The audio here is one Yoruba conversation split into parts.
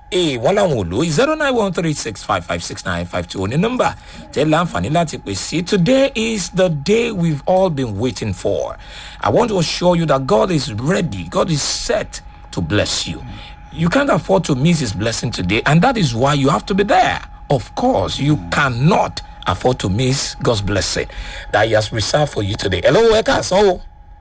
ee wọ́n láwọn ò lò zero nine one three six five five six nine five two ní nọ́mbà tẹ́ láǹfààní láti pè sí today is the day we've all been waiting for i want to assure you that god is ready god is set to bless you you can't afford to miss his blessing today and that is why you have to be there of course you cannot afford to miss god's blessing that he has reserved for you today hello ẹ káàsán o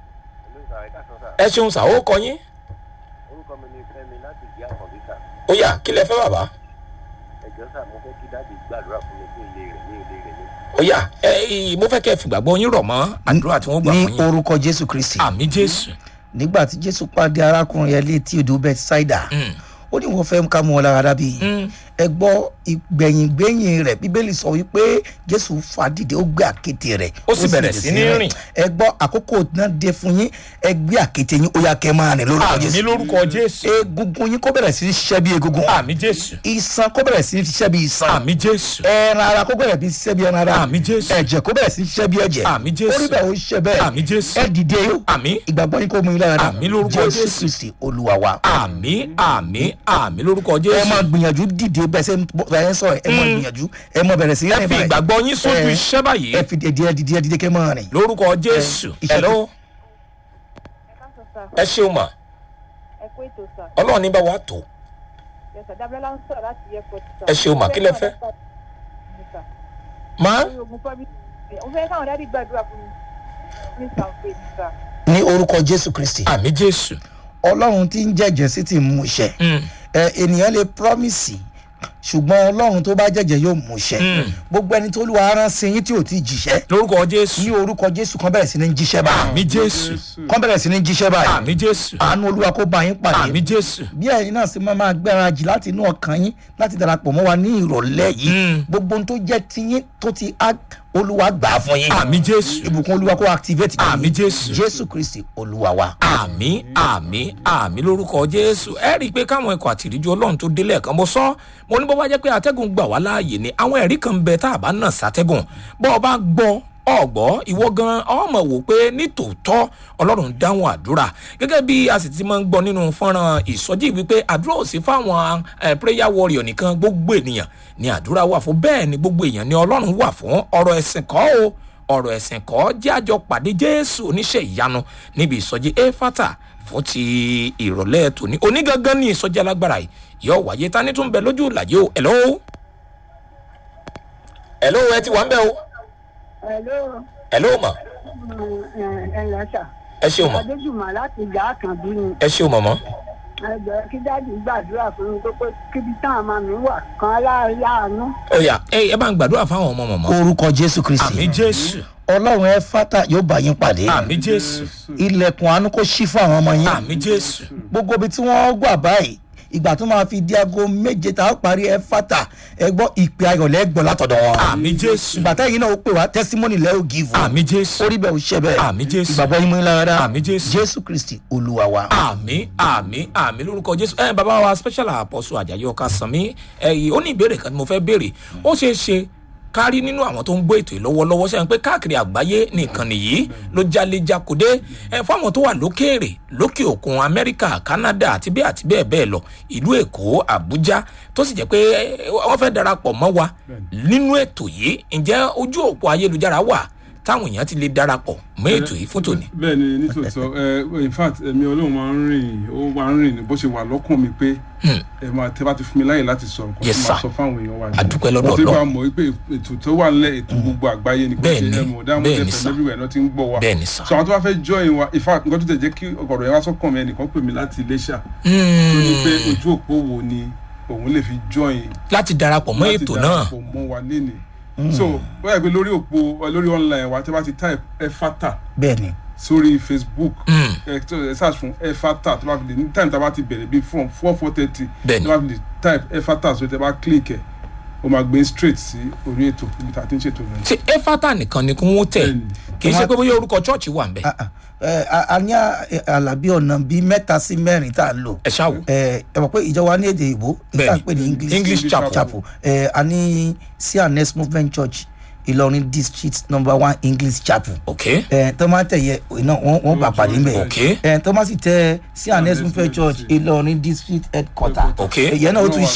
ẹ ṣeun sá ó kọ yín orúkọ mi ni fẹmi láti ìdí àkànbí sà ó yà kí lẹ fẹ́ bàbá ẹjọ sà mo fẹ kí dáàbì gbàdúrà fún mi fún ilé rẹ ní ilé rẹ ní. ó yà ẹ mo fẹ́ kẹ́ ẹ fìgbàgbọ́ yín rọ̀ mọ́ àdúrà tí wọ́n gbà ní fún yín orúkọ jésù kristi àmì jésù nígbà tí jésù pàdé arákùnrin yẹn létí odò bethsaida ó ní wọn fẹ́ ká mú ọ lára dábì ẹ gbọ́ ìgbẹ̀yìngbẹ̀yìn rẹ̀ bíbélì sọ wípé jésù fàdìde ó gbé àkété rẹ̀ Ó sì bẹ̀rẹ̀ sí ní rìn. rìn. ẹ gbọ́ àkókò náà dé fún yín ẹ gbé àkété yín ó yà kẹ́ máa rìn lórúkọ àmì jésù lórúkọ jésù egungun yín kó bẹ̀rẹ̀ sí ní ṣiṣẹ́ bí egungun àmì jésù iṣan kó bẹ̀rẹ̀ sí ní ṣiṣẹ́ bí iṣan àmì jésù ẹran ara kó bẹ̀rẹ̀ bí ṣiṣẹ́ bí ẹran ara Àmì Jésù. ẹ̀jẹ̀ kó bẹ̀rẹ̀ sí ṣiṣẹ́ bí ẹ̀jẹ̀ Àmì Jésù. orí bẹ́ẹ̀ ó ṣiṣẹ́ bẹ́ẹ̀ Àmì Jésù. ẹ dìde yó àmì ìgbàgbọ́ yín kó mú yín lára dá Àmì lórúkọ Jésù. kristi olúwa wa àmì àmì àmì lórúkọ ẹ máa jésù gbìyànjú dìde bẹ́ẹ̀ ṣe ń bọ́- bẹ́ẹ̀ ń sọ̀rọ̀ ẹ máa gbìyànjú ẹ máa bẹ̀rẹ̀ sí ẹ fi ìgbàgbọ́ yín sójú Ẹ- iṣẹ́ báyìí ẹ fi dìde dìde dìde kẹ́ máa rìn lórúkọ jésù iṣẹ́ hello ẹ ṣeun mà ẹ kó ètò sà ọlọ́run ní bá wa tó yẹsà dábẹ́lá ń sọ̀rọ̀ láti airport sà. Ẹ ṣeun mà, kí lẹ fẹ́? má lórí ogun promise mo fẹ́ káwọn dádì gbàdúrà fún mi ní sàǹfẹ̀ ní sà. ní orúkọ jésù kristi àmì jésù ọlọ́run tí ń jẹ́jẹ́ sí ti mú iṣẹ́ Mm. ẹ ènìyàn lè promise ṣùgbọ́n ọlọ́run tó bá jẹ́jẹ́ yóò mú iṣẹ́ gbogbo ẹni tó lù wá rán sí yín tí ò tí ì jíṣẹ́ lórúkọ ní jésù orúkọ jésù kan bẹ̀rẹ̀ sí ní jíṣẹ́ báyìí àmì jésù kan bẹ̀rẹ̀ sí ní jíṣẹ́ báyìí àmì jésù àánú olúwa kó bá yín pàdé àmì jésù bí ẹ̀yin náà sì máa máa gbáradì láti inú ọkàn yín láti darapọ̀ mọ́ wa ní ìrọ̀lẹ́ yìí Mm. gbogbo ohun tó jẹ́ tiyín tó ti á olúwa gbà á fún yín àmì jésù ìbùkún olúwa kó activate yín. Àmín Jésù. jésù kristi olúwa wa. àmì àmì àmì lórúkọ jésù ẹ rí i pé káwọn ẹkọ àtìríjú ọlọrun tó délé ẹkan mo sọ mo ní bó bá jẹ pé atẹgùn gbà wá láàyè ni àwọn ẹrí kan ń bẹ tá a bá nà sátẹgùn bó o bá gbọ ọgbọ ìwọ gan ọmọ wò pé nítòótọ́ ọlọ́run dáhùn àdúrà gẹ́gẹ́ bí a sì ti máa ń gbọ́ nínú fọ́nrán ìsọjí wípé àdúrà ò sí fáwọn eh, prayer warrior nìkan gbogbo ènìyàn ni àdúrà wà fún bẹ́ẹ̀ ni gbogbo èèyàn ni ọlọ́run wà fún ọ̀rọ̀ ẹ̀sìn kọ́ o ọ̀rọ̀ ẹ̀sìn kọ́ jẹ́ àjọ pàdé jésù oníṣẹ́ ìyanu níbi ìsọjí éfátà fún ti ìrọ̀lẹ́ tòní onígangan ní ìsọjí alágbára yìí yóò wáyé tani tún bẹ lójú ìlàjì o ẹ̀lọ́ ẹ̀lọ́ ẹ ti wà ń bẹ o Hello, ẹ̀lọ́ mà ẹ ǹlẹ́ sà. ẹ ṣeun mọ̀ Adéjùmọ̀ láti ìjà àkànbí ni. ẹ ṣeun mọ̀ mọ́ Ẹgbẹ́ kí dáàdì gbàdúrà fún mi pé kíbi táwọn máa mi wà kan láàánú. ó yà ẹ ẹ bá ń gbàdúrà fáwọn ọmọ mọ̀mọ́ orúkọ jésù kristi àmì jésù ọlọ́run ẹ fata yóò bá yín pàdé àmì jésù ilẹ̀kùn àánú kó ṣí fún àwọn ọmọ yín àmì jésù gbogbo ibi tí wọ́n gbà báyìí ìgbà tó máa fi di aago méje tá a parí ẹ fata ẹ gbọ́ ìpè ayọ̀lẹ́ gbọ́ látọ̀dọ̀ wọn. àmì jésù ìgbà táyìn náà ó pè wá testimony lẹ́ ò give o. àmì jésù orí bẹ́ẹ̀ ò ṣe bẹ́ẹ̀ Àmì Jésù. ìgbàgbọ́ yín mú yín lára Àmì Jésù. jésù kristi olúwa wa. àmì àmì àmì lórúkọ jésù ẹ bàbá wa special apostle ajayi ọkà sanmi ẹyìn ó ní ìbéèrè kan tí mo fẹ́ béèrè ó ṣeé ṣe kárí nínú àwọn tó ń gbọ́ ètò yìí lọ́wọ́lọ́wọ́ sẹ́yìn pé káàkiri àgbáyé nìkan nìyí ló jalè jakode ẹ fáwọn tó wà lókèèrè lókè òkun amẹ́ríkà canada àti bẹ́ẹ̀ àti bẹ́ẹ̀ bẹ́ẹ̀ lọ ìlú èkó àbújá tó sì jẹ́ pé ẹ, wọ́n fẹ́ darapọ̀ mọ́ wa nínú ètò yìí ǹjẹ́ ojú òpó ayélujára wà táwọn èèyàn ti lè darapọ̀ mọ́ ètò yìí fún tòní. bẹ́ẹ̀ ni nítòótọ́ ẹ in fact ẹ̀mí ọlọ́run máa ń rìn ó máa ń rìn bó ṣe wà lọ́kàn mi pé ẹ máa tẹ́ bá ti fún mi láyè láti sọ̀rọ̀ kó Yes, tó máa sir. sọ fáwọn èèyàn wa. A dúpẹ́ lọ́dọ̀ wọ́n ti bá Ọlọ́run. mọ̀ wípé ètò tó wà nílẹ̀ ètò gbogbo àgbáyé ni kò Bẹ́ẹ̀ ṣe ni, ẹ̀mọ̀ dáhùn bẹ́ẹ̀ ni, ẹ̀fẹ̀ sir. everywhere náà ti ń gbọ́ wa. Bẹ́ẹ̀ ni, sir. so àwọn tó bá fẹ́ join wa in fact nǹkan tó tẹ̀ jẹ́ kí ọ̀gọ̀rọ̀ yẹn wá sọ́kàn mi ẹnìkan pè mí láti iléṣà tó ní pé ojú òpó wo ni òun lè fi join láti darapọ̀ mọ́ láti ètò náà darapọ̀ mọ́ wa lénìí so ó yà pé lórí òpó lórí online wa tẹ́ bá ti type efata bẹ́ẹ̀ ni sórí facebook Mm. ẹ tó ẹ search fún efata tó bá fi lè ní time tá a bá ti bẹ̀rẹ̀ bíi from four four thirty Bẹ́ẹ̀ni. tó bá fi lè type efata sórí tẹ bá click ẹ o máa gbé straight sí orí ètò ibi tá a ti ń ṣètò rẹ. ṣe efata nìkan ni kí wọ́n tẹ̀ Bẹ́ẹ̀ni. kì í ṣe pé bóyá orúkọ chọ́ọ̀chì wà ń bẹ̀. Ah, ah. Ẹ, a a ní à- àlàbí ọ̀nà bíi mẹ́ta sí mẹ́rin tá a lò. ẹ ṣáà wò. ẹ ẹ mọ̀ pé ìjọba ní èdè ìbò nígbà Bẹ́ẹ̀ni. pé ní english English chapel. chapel ẹ a ní cns movement church ìlọrin district number one english chapel ok ẹ tó máa tẹ̀ yẹ iná wọn wọn bá pàdé ńbẹ Ok. ẹ tó máa sì tẹ cns movement church ìlọrin district headquarter Ok. ìyẹn náà ó tún